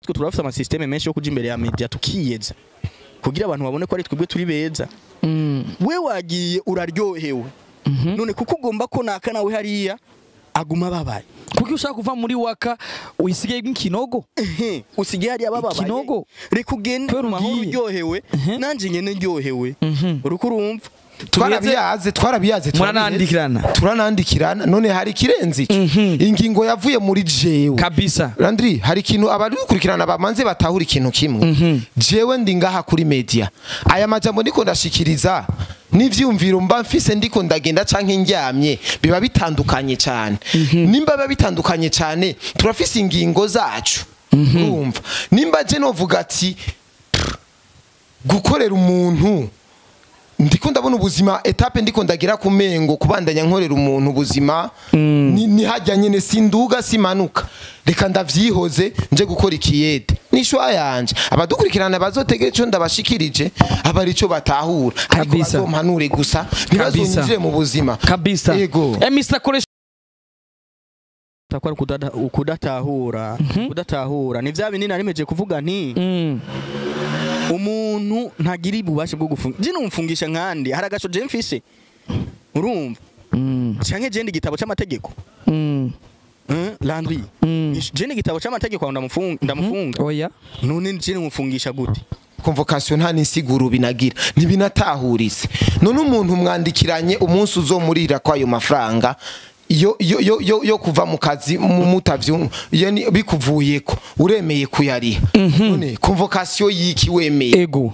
twe turafite amasysteme menshi yo kuja imbere ya media tukiyeza kugira abantu babone ko ari twebwe turi beza Mm. we wagiye uraryohewe none kuko ugomba ko naka nawe hariya aguma ababaye kuko ushaka kuva muri waka uyisigaye nk'ikinogo Ehe, usigaye hariya bababaye Ikinogo. reka ugende Kubera mu mahoro ugiye. uryohewe nanje nyene ndyohewe Mhm. uriko urumva twarabiyaze twarabiyaze muranandikirana turanandikirana none hari ikirenze ico ingingo yavuye muri jewe kabisa Landry hari ikintu abari gukurikirana bamanze batahura ikintu kimwe jewe ndi ngaha kuri media aya majambo ndiko ndashikiriza n'ivyumviro mba mfise ndiko ndagenda canke ndyamye biba bitandukanye cyane nimba biba bitandukanye cyane turafise ingingo zacu urumva nimba je novuga ati "Pff, gukorera umuntu ndiko ndabona ubuzima etape ndiko ndagira ku mengo kubandanya nkorera umuntu ubuzima ni, ni hajya nyene sinduga simanuka reka ndavyihoze nje gukora ikiyede nishwa yanje abadukurikirana bazotegera ico ndabashikirije aba arico batahura ariko Kabisa. bazompanure gusa ntibazonyinjire mu buzima kabisa yego eh Mr koresha takwa kudada kudatahura kudatahura ni vya binini narimeje kuvuga nti Mm. umuntu ntagira ububasha bwo gufunga je numfungisha nkandi hari agasho je mfise urumva Mm. canke je ndi igitabo c'amategeko Mm. Eh, Landry Mm. je ndi igitabo c'amategeko aho ndamufunga ndamufunga oya none je numfungisha gute convocation nta nisiguro binagira ntibinatahuritse none umuntu mwandikiranye umunsi uzomurira kwayo mafaranga yo yo yo yo, yo kuva mu kazi mu mutavyo iyo ni- bikuvuyeko uremeye kuyariha none convocation yiki wemeye ego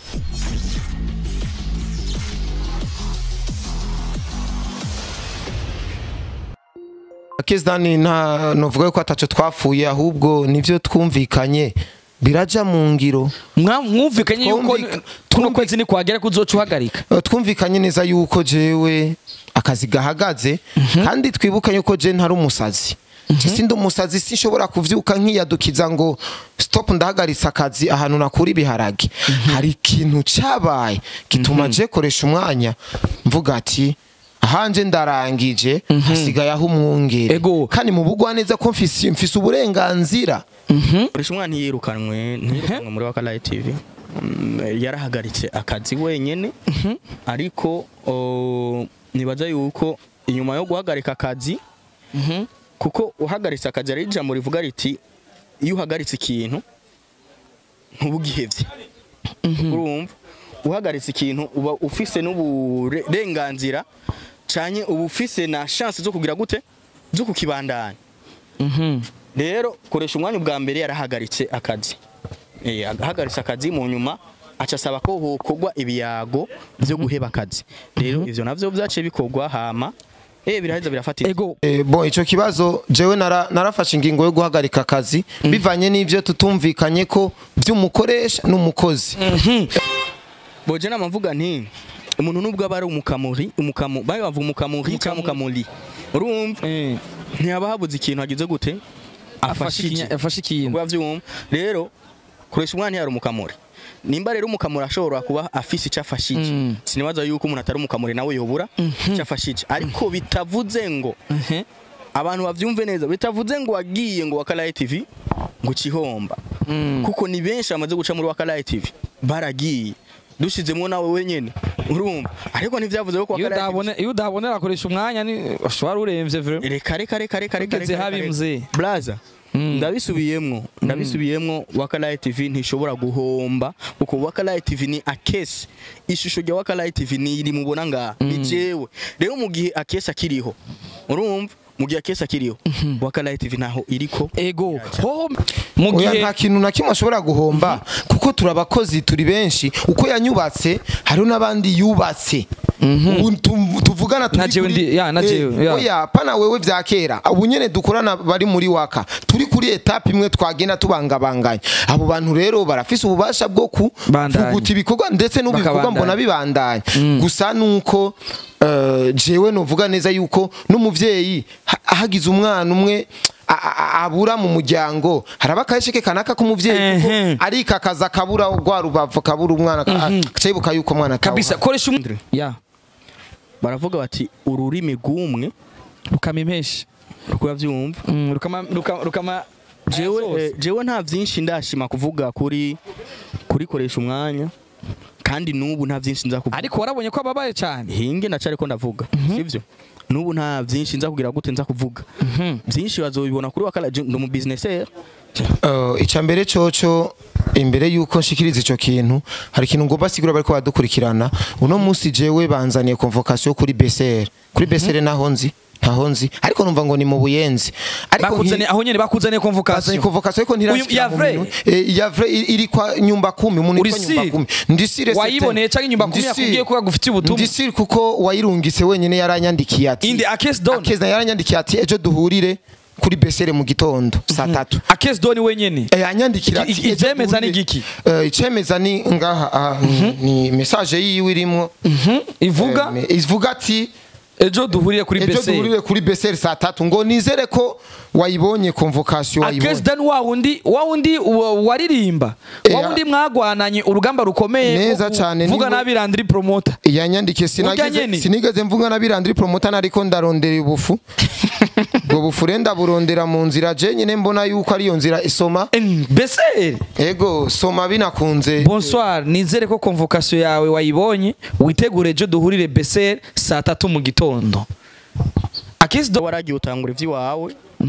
Kezdani nta novuga ko ataco twapfuye ahubwo nivyo twumvikanye biraja mu ngiro Mwa- mwumvikanye yuko Twumvika- kuno kwezi ni kwagera kuzoca uhagarika Eh, twumvikanye neza yuko jewe akazi gahagaze kandi twibukanye ko je ntari umusazi Je sindi umusazi sinshobora kuvyuka nkiyadukiza ngo stop ndahagaritse akazi ahantu nakura ibiharage hari ikintu cabaye gituma je koresha umwanya mvuga ati ahanje ndarangije hasigaye aho umwungere Ego. kandi mu bugwa neza ko mfise mfise uburenganzira urisha umwana ntiyirukanwe ntiyirukanwe muri wakalayi tv Mm, yarahagaritse akazi wenyene ariko o, nibaza yuko inyuma yo guhagarika akazi kuko uhagaritse akazi ari ijambo rivuga riti iyo uhagaritse ikintu ntubugihevye urumva uhagaritse ikintu uba ufise n'uburenganzira canye uba ufise na chance zo kugira gute zo kukibandanya Mhm. rero koresha umwanya ubwa mbere yarahagaritse akazi Eh, ahagaritse akazi mu nyuma aca asaba ko hokorwa ibiyago byo guheba akazi rero ivyo navyo vyaciye bikorwa hama eh biraheza birafatira ego Eh, bon ico kibazo jewe nara, narafashe ingingo yo guhagarika akazi bivanye n'ivyo tutumvikanye ko vy'umukoresha n'umukozi boje nama mvuga nti umuntu nubwo aba ari umukamuri umukamu bayo bavuga umukamuri cyangwa umukamuri urumva Eh, ntiyaba habuze ikintu agize gute afashe ikinya- afashe ikintu kuba vyumva rero koresha umwana yari umukamuri nimba rero umukamuri ashobora kuba afise icyo afashije Mm. sinibaza yuko umuntu atari umukamuri nawe yobura icyo afashije ariko bitavuze ngo Mhm. abantu bavyumve neza bitavuze ngo wagiye ngo wakalaye TV ngo ukihomba Mm. kuko ni benshi bamaze guca muri wakalaye TV baragiye dushizemo nawe wenyene urumva ariko ntivyavuze ko iyo wakalaye TV udabone iyo udabonera akoresha umwanya ni wari uremvye vre reka reka reka reka reka Ugeze reka, habi reka. mzee. blaza Mm. ndabisubiyemwo ndabisubiyemwo wakalaye tv ntishobora guhomba kuko wakalaye tv ni akesi ishusho rya wakalaye tv ni iri mubona ngaha ni jewe rero mu gihe akesi akiriho urumva mu gihe akesi akiriho wakalaye tv ntaho iriko ego hoho mu oya gihe nta kintu na kimwe ashobora guhomba kuko turi abakozi turi benshi uko yanyubatse hariho n'abandi yubatse ubu tu- tuvugana turi Na jewe kuri- ndi- ya, na Eh, jewe, ya. oya pana wewe vya kera ubu nyene dukorana bari muri waka turi kuri etape imwe twagenda tubangabanganya abo bantu rero barafise ububasha bwo Bandanya. kuvuguta ibikorwa ndetse n'ubu ibikorwa Bakabandanya. mbona bibandanya gusa nuko eh, jewe novuga neza yuko n'umuvyeyi ha- hagize umwana umwe a- a- abura mu muryango haraba akahesheke kanaka k'umuvyeyi kuko Ehe. arikakaza kabura rwa rubavu kabura umwana acayibuka yuko umwana kabisa atawuha. koresha um ya baravuga bati ururimi rw'umwe rukama impeshyi rukura vyumva Mm, rukama rukama rukama jewe zose. eh, jewe nta vyinshi ndashima kuvuga kuri kurikoresha umwanya kandi nubu nta vyinshi nza kuvuga ariko warabonye ko ababaye cyane hinge ndacari ko ndavuga sivyo nubu nta vyinshi nza kugira gute nza kuvuga vyinshi bazobibona kuri wakala je ndi mu businessaire Uh, icya mbere coco imbere yuko nshikiriza ico kintu hari ikintu ngomba sigura bariko badukurikirana uno munsi jewe banzaniye convocation kuri BCR kuri BCR naho nzi ntaho nzi ariko numva ngo ni mu buyenzi ariko bakuzaniye aho nyene bakuzaniye bazanye convocation convocation ariko ntirashikira ya mu vrai? minwe. Eh, ya vrai iri- iri kwa nyumba kumi umuntu Uri yitwa nyumba sire? kumi ndi sire wayiboneye canke inyumba kumi yakubwiye ko yagufitiye ubutumwa ndi sire kuko wayirungitse wenyene yaranyandikiye ati indi akes don Akeza yaranyandikiye ati ejo duhurire kuri BCR mu gitondo saa tatu akes don wenyene Eh, anyandikira Iki- ati, iki- "Ejo ivyemeza ni duhurire." igiki? Eh, icemeza ni ngaha ah, ni- ni message yiwe irimo ivuga Eh, ivuga ati ejo duhuriye kuri ejo bese duhurire kuri BCR saa tatu ngo nizere ko wayibonye convocation akes wayibonye dan wa wundi wa wundi wa- waririmba Eh, wa wundi mwagwananye urugamba rukomeye Neza rwo cane, kuvuga niwe- nabi Landry promoter yanyandikiye Urya sinigeze nyene? sinigeze mvuga na birandiri promoter ariko ndarondera ubufu ubwo bufu renda burondera mu nzira je nyine mbona yuko ariyo nzira isoma bese ego soma binakunze bonsoir nizere ko convocation yawe wayibonye witegure ejo duhurire bese saa tatu mu gitondo akes don waragiye utangura ivy'iwawe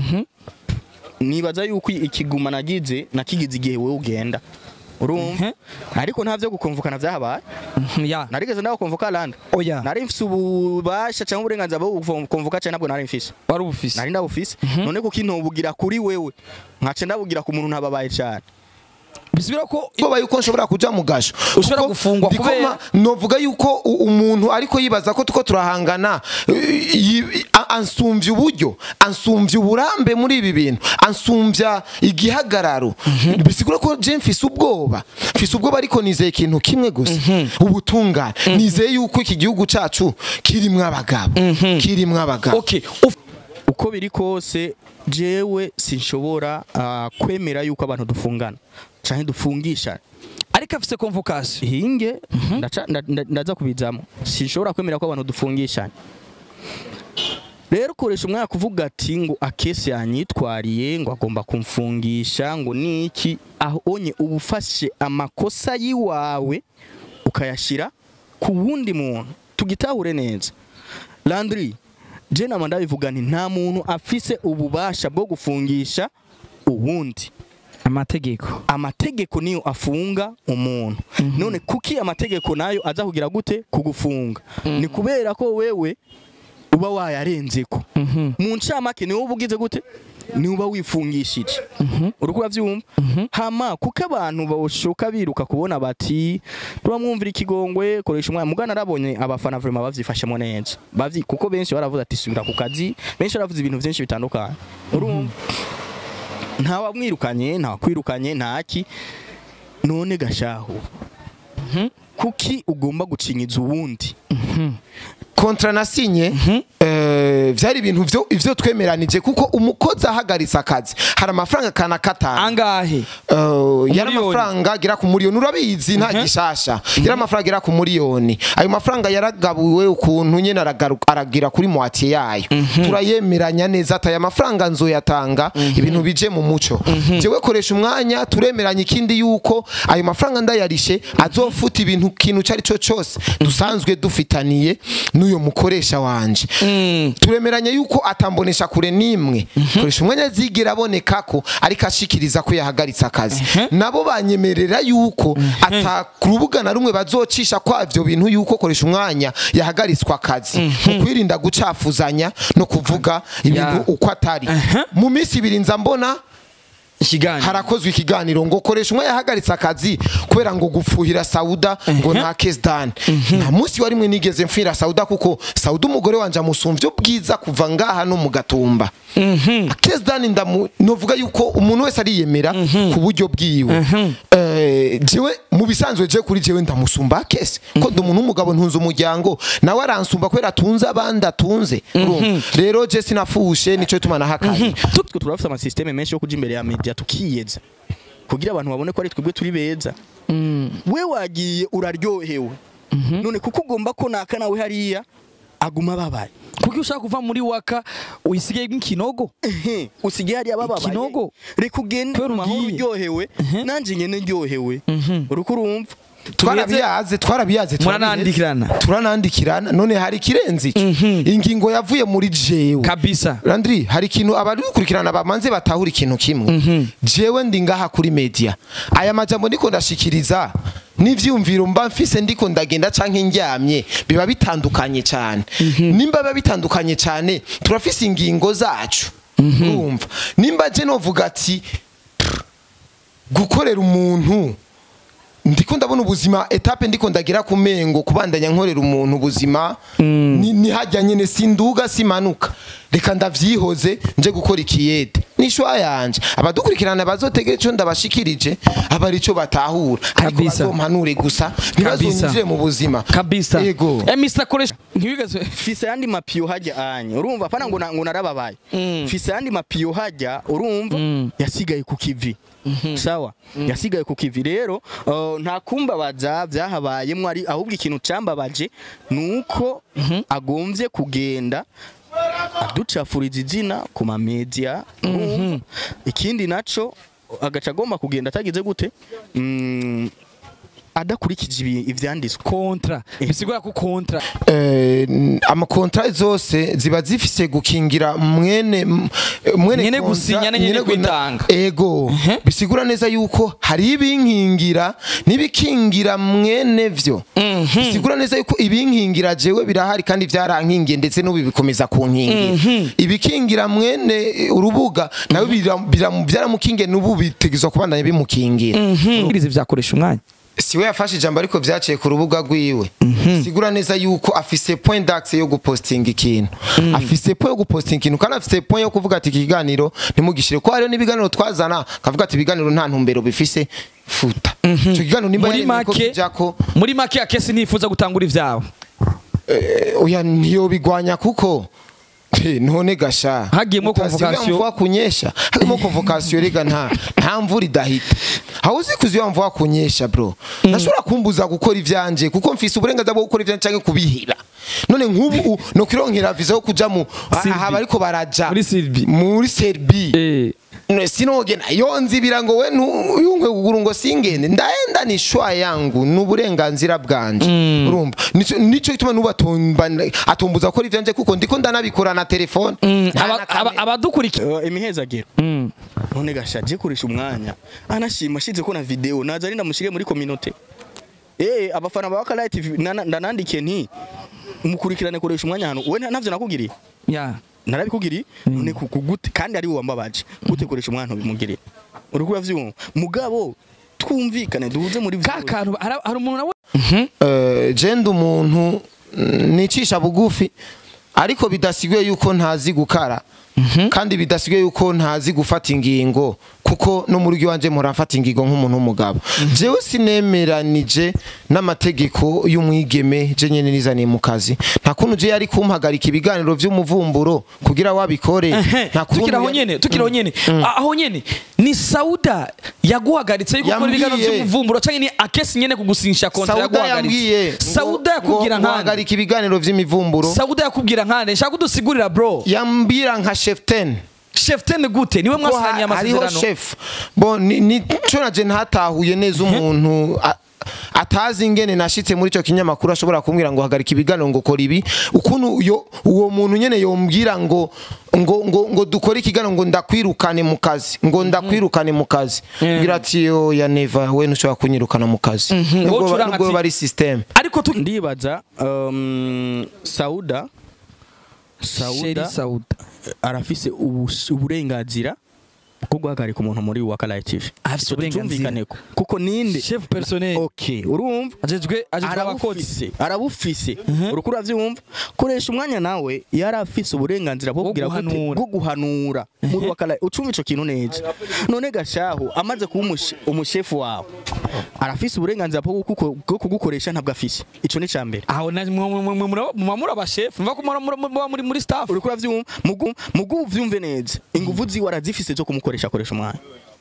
nibaza yuko ikiguma nagize nakigize igihe wewe ugenda urumva ariko nta vyo gukomvukana vyahabaye ya narigeze ndabakomvuka landa oya nari mfise ububasha cyangwa uburenganzira bwo gukomvuka cyane nabwo nari mfise wari ubufise nari ndabufise none kuko intobugira kuri wewe nkace ndabugira ku muntu ntababaye cyane bisubira ko ubwoba yuko nshobora kuja mu gasho Ushobora Kuko gufungwa ndiko kubera- ma- novuga yuko u- umuntu ariko yibaza ko tuko turahangana eh, yi- a- ansumvya uburyo ansumvya uburambe muri ibi bintu ansumvya igihagararo bisigura ko je mfise ubwoba mfise ubwoba ariko nizeye ikintu kimwe gusa ubutungane nizeye yuko iki gihugu cacu kirimwo abagabo kirimwo abagabo okay uf- uko biri kose jewe sinshobora ah, kwemera yuko abantu dufungana canke dufungisha ariko afise convocation hinge ndaca- nda- nda- ndaza kubizamo sinshobora kwemera ko abantu dufungishanya rero ukoresha umwanya kuvuga ati ngo akesi yanyitwariye ngo agomba kumfungisha ngo niki aho onye uba ufashe amakosa yiwawe ukayashira ku wundi muntu tugitahure neza landry je nama ndabivuga nti nta muntu afise ububasha bwo gufungisha uwundi amategeko amategeko niyo afunga umuntu none kuki amategeko nayo aza kugira gute kugufunga ni kubera ko wewe uba wayarenzeko mu ncamake niwe uba ugize gute niwe uba wifungishije uriko uravyumva hama kuko abantu boshoka biruka kubona bati turamwumvira ikigongwe koresha umwanya mugana arabonye abafana vraiment bavyifashemo neza bavyi kuko benshi baravuze ati subira ku kazi benshi baravuze ibintu vyinshi bitandukanye urumva ntawamwirukanye ntawakwirukanye ntaki none gashahu kuki ugomba gucinyiza uwundi kontra nasinye eh, vyari ibintu vyo ivyo twemeranije kuko umukozi ahagaritse akazi hari amafaranga kana katanu angahe Uh, yari Umuriyoni. amafaranga agera ku muriyoni urabizi nta gishasha yari amafaranga agera ku muriyoni ayo mafaranga yaragabuwe ukuntu nyene aragaru- aragira kuri moitié yayo turayemeranya neza ati aya mafaranga nzoyatanga ibintu bije mu muco jewe koresha umwanya turemeranya ikindi yuko ayo mafaranga ndayarishe azofuta ibintu kintu cari co cose dusanzwe dufitaniye n'uyo mukoresha wanje turemeranya yuko atambonesha kure nimwe koresha umwanya azigera aboneka ko ariko ashikiriza ko yahagaritse akazi nabo banyemerera yuko ata ku rubuga na rumwe bazocisha kwa ivyo bintu yuko koresha umwanya yahagaritswe akazi mu kwirinda gucafuzanya no kuvuga ibintu Ya. uko atari mu minsi ibiri nza mbona ikiganiro harakozwe ikiganiro ngo koresha umwe yahagaritse akazi kubera ngo gufuhira sauda ngo nta kesdani nta munsi wa rimwe nigeze mfira sauda kuko sauda umugore wanje amusumvye ubwiza kuva ngaha no mu gatumba kesdani ndamu novuga yuko umuntu wese ariyemera ku buryo bwiwe Eh, jewe mu bisanzwe je kuri jewe ndamusumba kese ko ndi umuntu w'umugabo ntunze umuryango nawe aransumba kubera atunze abandi atunze Urumva? rero je sinafushe nico tuma nahakaye twe turafite amasysiteme menshi yo kuja imbere ya media tukiyeza kugira abantu babone ko ari twebwe turi beza we wagiye uraryohewe none kuko ugomba ko naka nawe hariya aguma ababaye kuko ushaka kuva muri waka uyisigaye nk'ikinogo Ehe, usigaye hariya bababaye Ikinogo. reka ugende Kubera mu mahoro ugiye. uryohewe nanjye nyene ndyohewe uriko urumva twarabiyaze twarabiyaze Muranandikirana. turanandikirana none hari ikirenze ico ingingo yavuye muri jewe kabisa Landry hari ikintu abari gukurikirana bamanze batahura ikintu kimwe jewe ndi ngaha kuri media aya majambo ndiko ndashikiriza n'ivyumviro mba mfise ndiko ndagenda canke ndyamye biba bitandukanye cyane nimba biba bitandukanye cyane turafise ingingo zacu urumva nimba je novuga ati "Pff, gukorera umuntu ndiko ndabona ubuzima etape ndiko ndagira ku mengo kubandanya nkorera umuntu ubuzima ni, ni hajya nyene sinduga simanuka reka ndavyihoze nje gukora ikiyede nishwa yanje abadukurikirana bazotegera ico ndabashikirije aba arico batahura ariko Kabisa. bazompanure gusa ntibazonyinjire mu buzima kabisa yego eh Mr koresha ntiwigeze fise yandi mapiyo hajya anya urumva pana ngo na- ngo narababaye fise yandi mapiyo hajya urumva yasigaye ku kivi sawa yasigaye ku kivi rero uh, nta kumbabaza byahabayemwo ari ahubwo ikintu cambabaje nuko agomvye kugenda aducafuriza izina ku mamedia urumva ikindi naco agaca agomba kugenda atagize gute Mm, adakurikije ibi- ivyanditswe kontra bisigura ko kontra eh, n- amakontra zose ziba zifise gukingira mwene m- mwene Nyene kontra- gusinya ne nyene nyene guna- kwitanga. ego bisigura neza yuko hari ibinkingira n'ibikingira mwene vyo bisigura neza yuko ibinkingira jewe birahari kandi vyarankingiye ndetse n'ubu bikomeza kunkingira ibikingira mwene eh, urubuga nawe bira- bira- byaramukingiye n'ubu bitegezwa kubandanya bimukingira ubwiriza vyakoresha umwanya siwe yafashe ijambo ariko vyaciye ku rubuga rwiwe sigura neza yuko afise point d'axe yo gupostinga ikintu afise point yo gupostinga ikintu kandi afise point yo kuvuga ati iki kiganiro ntimugishire ko hariho n'ibiganiro twazana akavuga ati ibiganiro nta ntumbero bifise futa ico kiganiro nimba muri yemeye ko make kijako muri make akesi nifuza gutangura ivyawe eh, oya ntiyobigwanya kuko Eh, none gasha Hagiyemwo Utasiga convocation. mvua kunyesha hagiyemo convocation rega nta nta mvura idahita aho uzi kuziba mvua kunyesha bro ndashobora kumbuza gukora ivyanje kuko mfise uburenganzira bwo gukora ivyanje canke kubihira none nk'ubu u- no kwironkera visa yo kuja mu Serbi. aha bariko baraja Muri Serbi. muri Serbi eh No, sinogena yo nzibira ngo we ntuyumve kuguru ngo singende ndaenda ni shwa yangu n'uburenganzira bwanje urumva nico nico gituma nuba atumbuza gukora ivyanje kuko ndiko ndanabikora na telefone Nta aba- na aba- kamera. abadukurikira Uh, imihezagiro none gashaje kurisha umwanya anashima ashize ko na video naza ari ndamushire muri community eh abafana ba Wakala TV nana- ndanandikiye nti umukurikirane koresha umwanya hano we navyo nakugiriye ya narabikugiriye none kugute kandi ari wambabaje gute koresha umwana bimugiriye uriko uravyumva mugabo twumvikane duhuze muri ka video. kantu hari hari umuntu nawe Eh, je ndi umuntu mm, nicisha bugufi ariko bidasiguye yuko ntazi gukara kandi bidasiguye yuko ntazi gufata ingingo kuko no muri ryo wanje mpora mfata ingingo nk'umuntu w'umugabo jewe sinemeranije n'amategeko y'umwigeme je nyene nizaniye mu kazi nta kuntu je yari kumpagarika ibiganiro vy'umuvumburo kugira wabikore nta kuntu tukiri aho yari- nyene tukiri aho nyene A- aho nyene ni sauda yaguhagaritse yuko ukora ibiganiro Yambwiye. vy'umuvumburo canke ni akesi nyene kugusinyisha kontra sauda yaguhagaritse yambwiye sauda yakubwira nkande nkahagarika ibiganiro vy'imivumburo sauda yakubwira nkande nshaka kudusigurira bro yambwira nka chef 10 chef ten gute niwe ko mwasiranye ha- hariho amasezerano chef bo ni nico naje ntatahuye neza umuntu a- atazi ingene nashitse muri ico kinyamakuru ashobora kumbwira ngo hagarika ibiganiro ngo kora ibi ukuntu yo uwo muntu nyene yombwira ngo ngo ngo ngo dukore ikiganiro ngo ndakwirukane mu kazi ngo ndakwirukane mu kazi ngira ati yo ya neva we ntushobora kunyirukana mu kazi nubwo Wowe ucuranga nubwo ati- bari system ariko tu ndibaza um, sauda Sheri sauda sauda arafise ubus- uburenganzira bwo guhagarika umuntu muri Wakala TV Afise Ico uburenganzira. tutumvikaneko. kuko ninde chef personnel okay urumva ajejwe ajejwe abakozi arabufise arabufise uriko uravyumva koresha umwanya nawe yari afise uburenganzira bwo Bwo kugira gute guhanura. bwo guhanura muri wakala ucumva ico kintu neza none gashahu amaze kuba umushe- umushefu wawe arafise uburenganzira bwo kuguko- bwo kugukoresha ntabwo afise ico ni cambere aho na mumamura abashef mva ko muri- muri- muri- muri muri staff uriko uravyumva mugu mugu uvyumve neza inguvu ziwe arazifise zo kumukoresha akoresha umwanya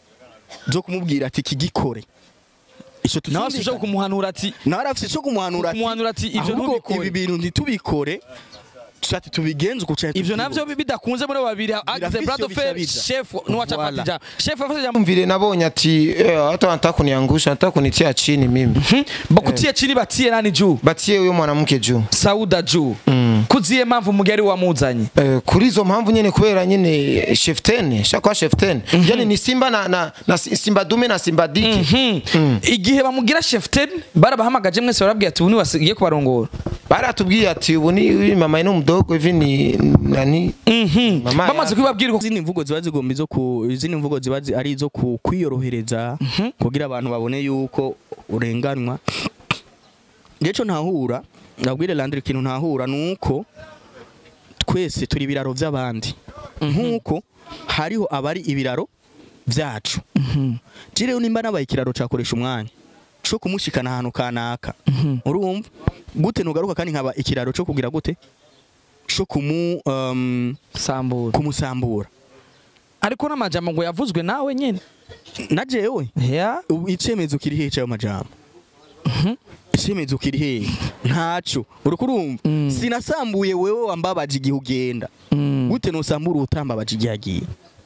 zo kumubwira ati kigikore ico nawe asubije tutumvikana. kumuhanura ati nawe arafise ico kumuhanura ati Kumuhanura ati, "Ivyo ahubwo ntubikore." ibi bintu ntitubikore tusati tubigenze uko cyane ivyo navyo bidakunze muri abo babiri agize Birafise brado iyo fer bica chef nuwacha Voilà. fatija chef afata jambo mvile nabonye ati eh, hata wanataka kuniangusha nataka kunitia chini mimi bakutie chini batie nani juu batie huyo mwanamke juu sauda juu kuziye mpamvu mugari wamuzanye Eh, kuri izo mpamvu nyene kubera nyene chef 10 shakwa chef 10 yani ni simba na, na, na simba dume na simba diki igihe bamugira chef ten barabahamagaje mwese barabwiye ati ubu ni wasigiye kubarongora baratubwiye ati ubu ni uyu mama ni mdogo hivi ni nani mama bamaze ya- kubibabwira uko izindi mvugo ziba zigomba izo ku izindi mvugo ziba zi- ari izo ku kwiyorohereza kugira abantu babone yuko urenganwa ngeco ntahura ndabwire Landry ikintu ntahura nuko twese turi ibiraro by'abandi nkuko hariho abari ibiraro byacu jireho nimba nabaye ikiraro cakoresha umwanya co kumushikana ahantu kanaka urumva gute nugaruka kandi nkaba ikiraro co kugira gute co kumu um, sambura kumusambura ariko n'amajambo ngo yavuzwe nawe nyene na jewe ya ubu icemezo kiri hehe cyayo majambo icemezo kiri hehe ntaco uriko urumva sinasambuye wewe wambabaje igihe ugenda gute nusambura utambabaje igihe agiye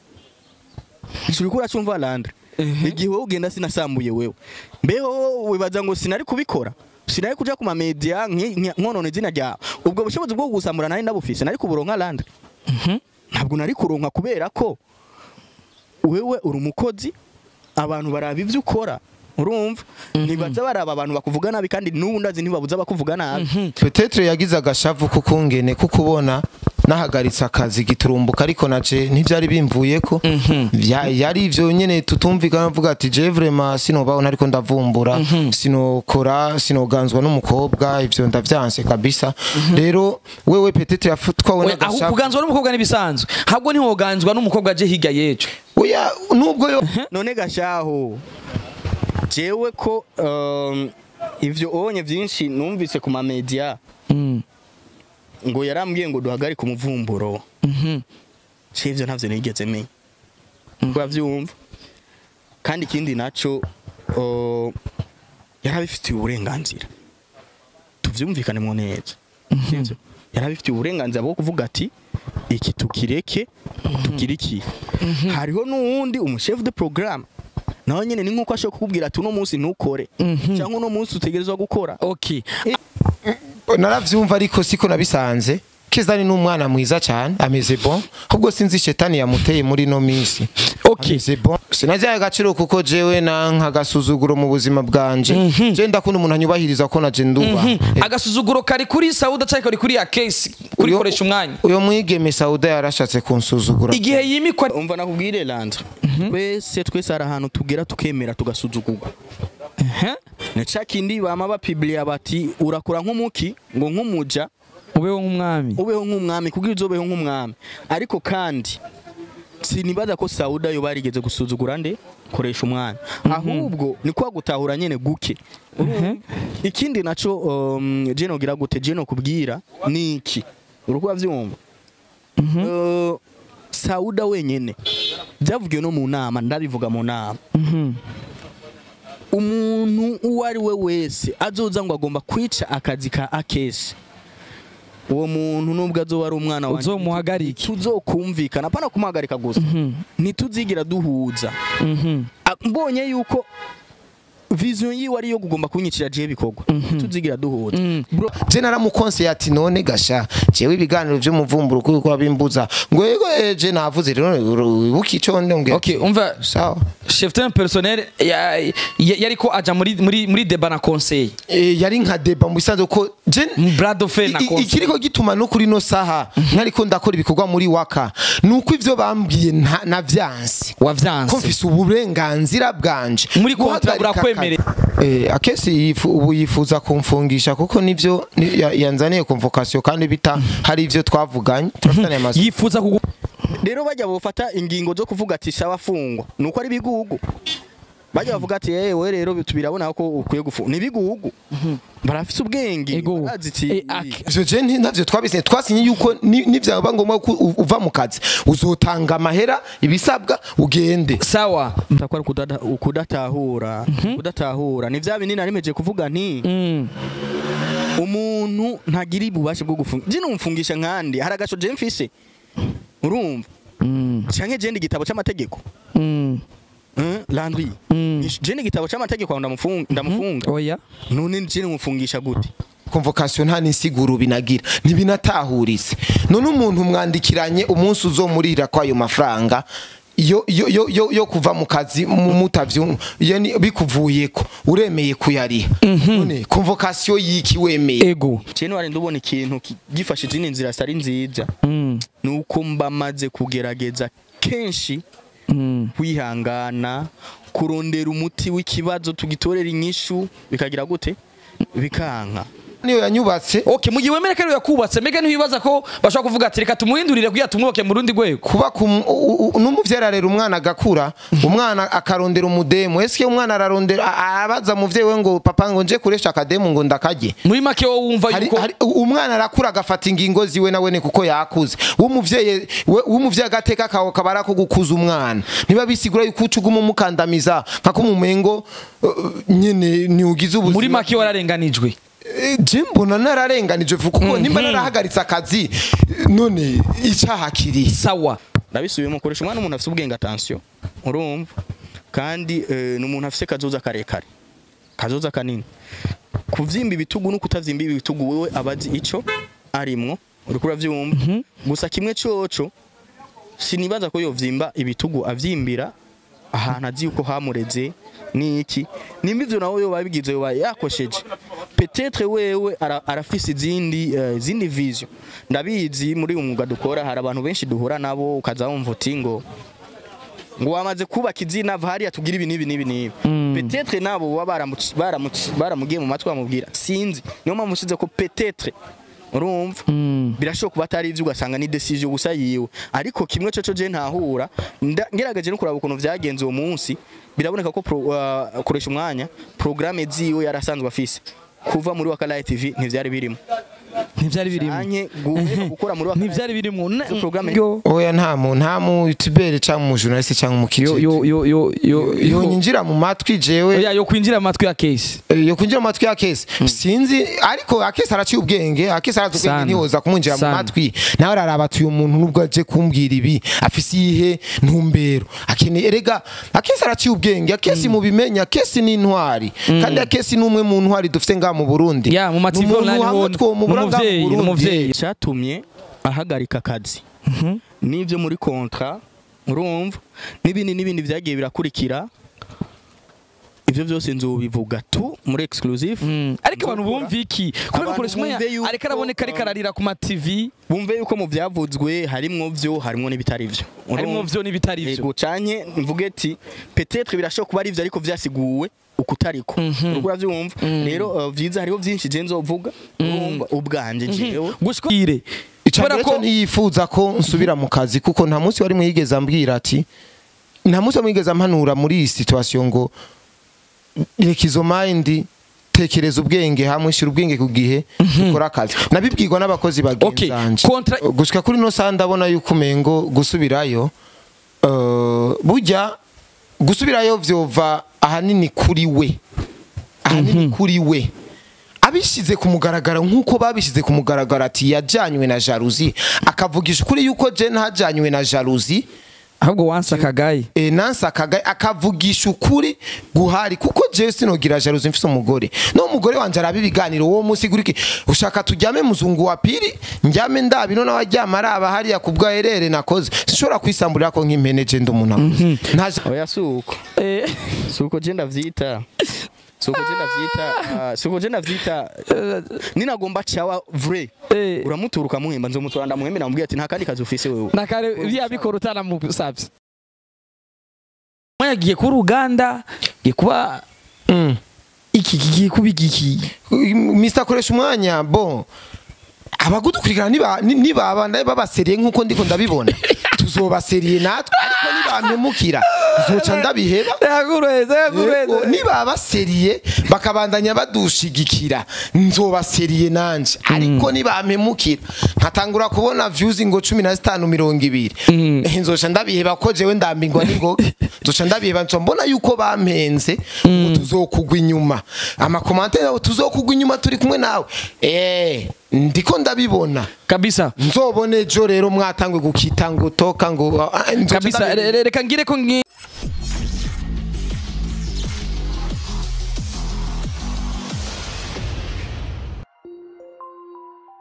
uriko uracumva Landry igihe wowe ugenda sinasambuye wewe mbeho wibaza ngo sinari kubikora sinari kuja ku mamedia nki- nki- nkonona izina ryawe ubwo bushobozi bwo gusambura nari ndabufise nari kuburonka Landry ntabwo nari kuronka kubera ko wewe uri umukozi abantu baraba ibyo ukora urumva ntibaza baraba abantu bakuvuga nabi kandi n'ubu ndazi ntibabuza bakuvuga nabi Petetre yagize agashavu kukungene kukubona nahagaritse akazi giturumbuka ariko naje ntivyari bimvuyeko Vya- yari ivyo nyene tutumvikana avuga ati je vraiment sinobaho nariko ndavumbura sinokora sinoganzwa n'umukobwa ivyo ndavyanse kabisa rero wewe Petetre yafutwawe We, aho n'agashavu kuganzwa n'umukobwa n'ibisanzwe ahubwo ntiwoganzwa n'umukobwa aje hirya yejo oya nubwo yo none gashaho jewe ko um, ivyo onye vyinshi numvise ku mamedia ngo yarambwiye ngo duhagarike umuvumburo ivyo ntavyo nigeze menya uravyumva kandi ikindi naco uh, yarabifitiye uburenganzira tuvyumvikane mu neza sivyo yarabifitiye uburenganzira bwo kuvuga ati iki tukireke tugire iki hariho n'uwundi umushefu de programme nawe nyene ni nkuko ashobora kukubwira ati uno munsi ntukore cyangwa uno munsi utegerezwa gukora okay naravyumva ariko siko nabisanze Kizani ni umwana mwiza cyane ameze bon ahubwo sinzi shetani yamuteye muri no minsi Okay. ameze bon sinajyaye agaciro kuko jewe na nkagasuzuguro mu buzima bwanje je ndakunda umuntu anyubahiriza ko naje nduba agasuzuguro kari kuri sauda cyangwa kari kuri ya case kuri Uyo- koresha umwanya uyo mwigeme sauda yarashatse kunsuzugura igihe yimikwa umva nakubwire Landry twese twese hari ahantu tugera tukemera tugasuzugurwa Ehe. ni ca kindi bama bapibliya bati urakura nk'umuki ngo nk'umuja ubeho nk'umwami ubeho nk'umwami kugira uzobeho nk'umwami ariko kandi sinibaza ko sauda yo barigeze gusuzugura nde koresha umwanya ahubwo ni kwa gutahura nyene guke ikindi naco um, je nogira gute je nokubwira ni iki urukuba vyumva Uh, sauda wenyene byavugiwe no mu nama ndabivuga mu nama umuntu uwo ari we wese azoza ngo agomba kwica akazi ka akesi uwo muntu nubwo azoba ari umwana wanjye Uzomuhagarike. tuzokumvikana apana kumuhagarika gusa ntituzigira duhuza A- mbonye yuko vision yiwe ariyo kugomba kunyicira jewe bikorwa ntituzigira duhuza Bro, je naramukonse ati none gasha jewe ibiganiro vy'umuvumburo kuko wabimbuza ngo yego eh, je navuze rero wibuka ico ndongera okay umva sawa chef d'un personnel ya- ya- yariko aja muri muri muri deba na conseil Eh, yari nka deba mu bisanzwe ko je brado fe na I- i- conseil ikiriko gituma no kuri no saha nkariko ndakora ibikorwa muri waka nuko ivyo bambwiye nta- navyanse ko wavyanse mfise uburenganzira bwanje Muri kontra Guhagarika burakwemerera. akazi. Eh, akesi yifu- ubu yifuza kumfungisha kuko nivyo ni- ya- yanzaniye convocation kandi bita hari ivyo twavuganye turafitanye amaso yifuza kugu rero bajya bafata ingingo zo kuvuga ati shaba afungwa nuko ari bigugu bajya bavuga ati yewe rero tubirabona ko ukwiye gufungwa ni bigugu barafise ubwenge Ego. barazi ati Eh, ak- ivyo je nti- ntavyo twabisinye twasinye yuko ni- nivyaba ngombwa ko u- uva mu kazi uzotanga amahera ibisabwa ugende sawa Mtakwa kudatahura kudatahura ni vya binini narimeje kuvuga nti mm. umuntu ntagira ububasha bwo gufunga je numfungisha nkandi hari agasho je mfise urumva Mm. canke je ndi igitabo c'amategeko Mm. Eh, Landry Mm. je ndi igitabo c'amategeko aho ndamufunga ndamufunga oya none je numfungisha gute convocation nta n'insiguro binagira ntibinatahuritse none umuntu mwandikiranye umunsi uzomurira kwayo mafaranga yo yo yo yo, yo kuva mu kazi mu- mutavyu yani bikuvuyeko uremeye kuyariha none convocation yiki wemeye ego je wari ndubona ikintu ki- gifashe izindi nzira zitari nziza Mm. nuko mba maze kugerageza kenshi Mm. kwihangana kurondera umuti w'ikibazo tugitorera inyishu bikagira gute bikanka niyo yanyubatse okay mu gihe wemera ko ariwe yakubatse mbega ntiwibaza ko bashobora kuvuga ati reka tumuhindurire kugira tumwubake mu rundi rwego kuba kum- u- u- n'umuvyeyi ararera umwana agakura umwana akarondera umudemu eske umwana ararondera a- abaza muvyeyi we ngo papa ngo nje kuresha akademu ngo ndakarye muri make wowe wumva hari, yuko hari, umwana arakura agafata ingingo ziwe nawene kuko yakuze w'umuvyeyi we- w'umuvyeyi agateka kawe kaba ari ako gukuza umwana niba bisigura yuko uca uguma umukandamiza nka ko umumengo uh, nyene ntiugize ubuzima muri make wararenganijwe Eh, je mbona nararenganije vuga kuko nimba narahagaritse akazi eh, none icaha kiri sawa ndabisubiyemo koresha umwana umuntu afite ubwenge attention urumva kandi eh, ni umuntu afite kazoza karekare kazoza kanini kuvyimba ibitugu no kutavyimba ibitugu wewe abazi ico arimwo uriko uravyumva gusa kimwe coco sinibaza ko yovyimba ibitugu avyimbira ahantu azi yuko hamureze niki nimba ivyo nawe yoba bigize yoba yakosheje petetre wewe ara- arafise izindi eh, izindi vision ndabizi muri uyu mwuga dukora hari abantu benshi duhura nabo ukaza wumva uti ngo ngo wamaze kubaka izina va hariya tugira ibi n'ibi n'ibi n'ibi petetre nabo baba baramuci- baramuci- baramugiye mu matwi bamubwira sinzi niyo mpamvu ushize ko petetre urumva birashoboka kuba atari ibyo ugasanga ni decision gusa yiwe ariko kimwe cyo je ntahura nda- ngerageje no kuraba ukuntu vyagenze uwo munsi biraboneka ko pro, uh, koresha umwanya programme ziwe yarasanzwe afise kuva muri wakalaye tv ntivyari birimo ntibyari birimo anye guhera gukora muri wakalaye ntibyari birimo Na- Izo programme- yo oya nta mu nta mu youtubere cyangwa mu journaliste cyangwa mu yo kijiji yo yo yo yo yo nyinjira mu matwi jewe Oya, yo kwinjira mu matwi ya case Eh, yo kwinjira mu matwi ya kesi sinzi ariko akesi araciye ubwenge akesi arazi ubwenge Sana. ntihoza kumwinjira mu Sana. matwi nawe araraba ati uyu muntu nubwo aje kumbwira ibi afise iyihe ntumbero akeneye erega akesi araciye ubwenge akesi mu bimenya akesi ni intwari kandi akesi ni umwe mu ntwari dufite ngaha mu Burundi Ya, mu mativi Ni umuntu online hamwe hon- twomubura ngaha n'umuvyeyi, mu Burundi. n'umuvyeyi. cyatumye ahagarika akazi n'ibyo muri kontra urumva n'ibindi n'ibindi byagiye birakurikira ibyo byose nzubivuga tu muri exclusive Mm. ariko abantu bumva iki kubera Abantu ukoresha umwanya bumve yuko, ariko araboneka ariko ararira ku mativi bumve yuko mu byavuzwe harimwo byo harimwo n'ibitari byo harimo vyo n'ibitari vyo Ego canke mvuge ati peut-être birashoboka kuba ari ivyo ariko vyasiguwe ukutariko uriko uravyumva rero uh, vyiza hariho vyinshi je nzovuga urumva ubwanje jewe gushwire icambere kubera cyo ko ntiyifuza ko nsubira mu kazi kuko nta munsi wari mwigeze ambwira ati nta munsi mwigeze ampanura muri iyi situation ngo reka izo mind tekereza ubwenge hamwe shira ubwenge ku gihe ukora akazi nabibwirwa n'abakozi Okay, bagenzanje contra- gushika kuri no saa ndabona yuko umengo gusubirayo eh, burya gusubirayo vyova ahanini kuri we ahanini kuri we abishize ku mugaragaro nk'uko babishize ku mugaragaro ati yajanywe na jalousie akavugisha ukuri yuko je ntajanywe na jalousie ahubwo wansi akagaye e, nansi akaga akavugisha ukuri guhari kuko jewe sinogira jalousie mfise umugore no umugore wanje araba ibiganiro uwo munsi guriki ushaka tujyame muzungu wa pili njyame ndabino nawe aryama araba hariya ku bwaherere nakoze sinshobora kwisamburira ko nk'impene je ndi umuntu akuze ntaje oya suko suko je ndavyita suko je ndavyita uh, suko je ndavyita ninagomba cawa vrai Eh. uramutura ukamuhemba nzomutura ndamuhembe namubwira ati nta kandi kazi ufise wewe nakare byabikora utanamusabye yagiye kuba uruganda giye kuba Mm. iki kigiye kuba igiki Mr koresha umwanya bon abagudukurikirana niba ni- nibaba babaseriye nkuko ndiko ndabibona tuzobaseriye natwe ariko nibampemukira nzoca ndabiheba yakureze Yego, yakureze nibaba seriye bakabandanya badushigikira nzobaseriye nanje ariko nibampemukira nkatangura kubona views ngo cumi na zitanu mirongo ibiri Eh, nzoca ndabiheba ko jewe ndambingwa n'ingoga nzoca ndabiheba nzoca mbona yuko bampenze ngo tuzokugwa inyuma amakomantere yabo tuzokugwa inyuma turi kumwe nawe eh ndiko ndabibona kabisa nzobone ejo rero mwatangwe gukita ngo toka ngo ah, nzoca kabisa ndabiheba. re- re- reka ngire ko ngi